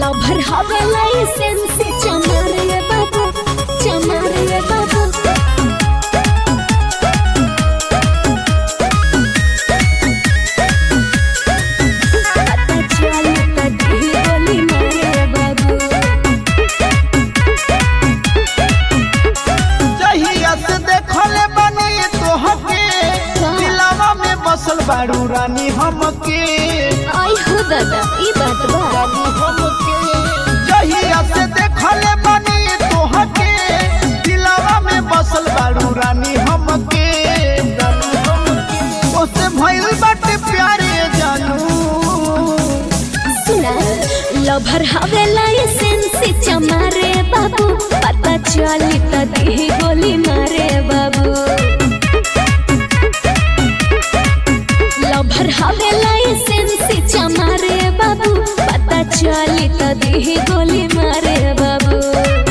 Lover हवे licence चमारे बाबू चमारे बाबू पता चली त दी गोली मारे बाबू जहिया से देखले बनी तोहके दिलवा में बसल बारू रानी हमके आई हो दादा ई बात बा रानी हमके जहिया से देखले बनी तोहके दिलवा में बसल बारू रानी हमके रानी हमके ओसे भइल बाटे प्यारे जानू सुना लभर हवे लाइसेंस चमारे बाबू पता चली त दी गोली मारे बाबू लभर हवे लाइसेंस चमारे बाबू पता चली त दी गोली मारे बाबू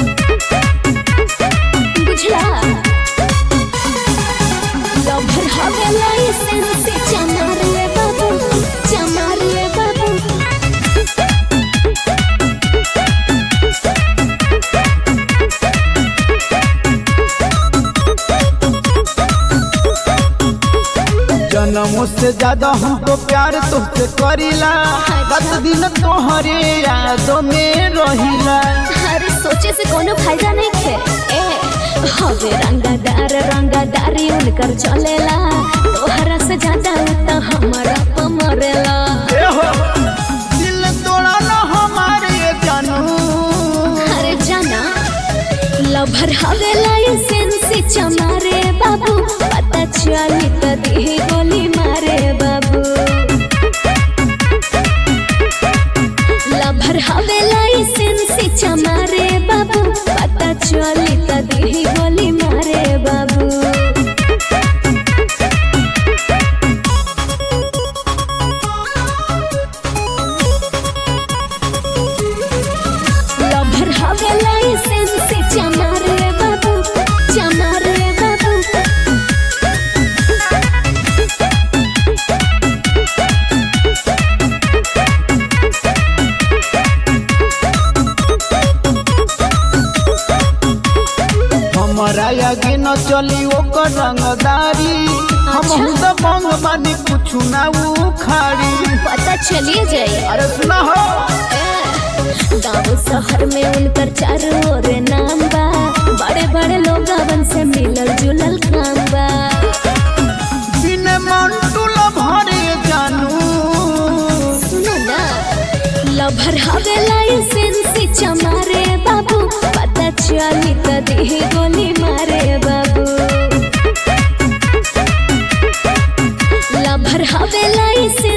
बुझला लभर हवे लाइसेंस चमारे बाबू चमारे बाबू जन्मों से ज्यादा हमको प्यार तुझसे करीला रात दिन तोहरे यादों में रहिला अरे सोचे से कोनो फायदा नहीं खे ए हवे रंगादार रंगादारी उनकर चलेला तोहरा से ज्यादा उ त हमारा प मरेला ए हो, दिल तोड़ा ना हमारे ये जानू अरे जाना लभर हवे लाइसेंस चमारे बाबू पता चली त दी गोली मारे बाबू लभर हवे लाइसेंस चमारे बाबू पता चली त दी गोली मारे बाबू लभर हवे लाइसेंस चमारे बाबू चमारे बाबू हमारा आगे न चली ओकर रंगदारी हम अच्छा। तो मंग बानी कुछ ना उखाड़ी पता चलिए जाए अरे सुना हो गाँव शहर में उनकर चारों ओर नाम बा बड़े बड़े लोगवन से मिलल जुलल काम बा बिन मन टूला भरे जानू सुनो ना लभर हवे लाइसेंस चमारे बाबू पता चली त दी गोली मारे बाबू लभर हवे लाइसेंस